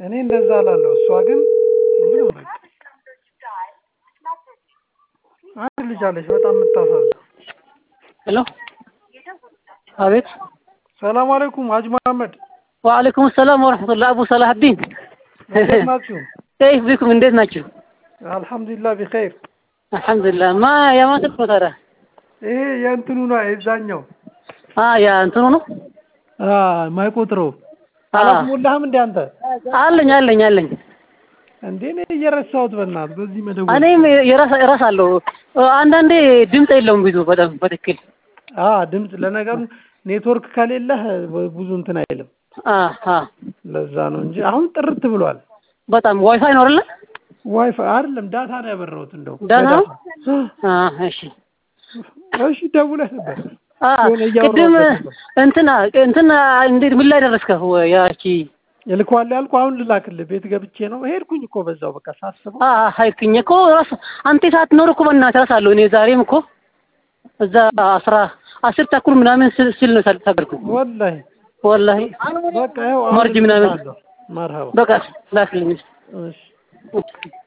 እኔ እንደዛ እላለሁ። እሷ ግን ምንም በቃ አንድ ልጅ አለች በጣም የምታሳዝን። ሄሎ አቤት ሰላም አለይኩም ሀጅ መሐመድ ወአለይኩም ሰላም ወረሕመቱላህ አቡ ሰላሀዲን እንዴት ናችሁ? ከይፍ ቢኩም እንዴት ናችሁ? አልሐምዱሊላህ ቢኸይር። አልሐምዱሊላህ ማ የማን ስልክ ነው ታዲያ? ይሄ የእንትኑ ነው የዛኛው አ ያ እንትኑ ነው አ ማይቆጥረው አላስሞላህም እንዴ አንተ? አለኝ አለኝ አለኝ እንዴ እኔ እየረሳሁት በእናትህ በዚህ መደወል እኔም የራስ እረሳለሁ። አንዳንዴ ድምፅ የለውም ብዙ በጣም በትክክል አ ድምፅ ለነገሩ ኔትወርክ ከሌለህ ብዙ እንትን አይልም። አ አ ለዛ ነው እንጂ አሁን ጥርት ብሏል። በጣም ዋይፋይ ነው አይደለ? ዋይፋይ አይደለም ዳታ ነው ያበራሁት እንደው ዳታ ነው? በዳታ። አ እሺ እሺ ደውለህ ነበር አ የሆነ እያወራሁት ቅድም ነበር። እንትና እንትና እንዴት ምን ላይ ደረስከው? ያቺ እልከዋለሁ ያልኩህ አሁን ልላክልህ ቤት ገብቼ ነው ሄድኩኝ እኮ በዛው በቃ ሳስበው አ ሀይክኝ እኮ ራስ አንተ ሳትኖር እኮ በእናትህ እረሳለሁ። እኔ ዛሬም እኮ እዛ አስራ አስር ተኩል ምናምን ስል ስል ነው ተገርኩ ወላሂ ወላሂ በቃ ይኸው አሁን መርጅ ምናምን እልክልሃለሁ። መርሀባ በቃ ላክልኝ። እሺ